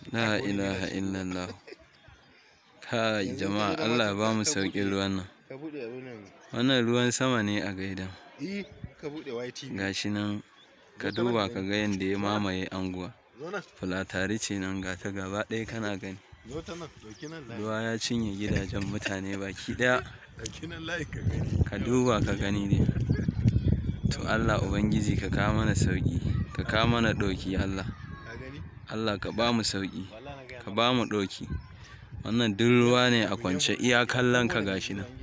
La ilaha illallah. Kai jama'a Allah ya ba mu sauƙin ruwan nan. Ka buɗe abin nan. Wannan ruwan sama ne a gaidan. Eh, ka buɗe YT. Gashi nan ka duba ka ga yadda ya mamaye anguwa. Zo nan, Fulatari ce nan ga ta gaba ɗaya kana gani. zo ta nan, ɗauki nan layi. Ruwa ya cinye gidajen mutane baki ɗaya. Ɗauki nan layi ka gani. Ka duba ka gani dai. To Allah Ubangiji ka kawo mana sauƙi. Ka kawo mana ɗauki Allah. Ka gani? Allah ka ba mu sauƙi. Wallahi na gaya Ka ba mu ɗauki. Wannan duk ruwa ne a kwance iya kallon ka gashi nan.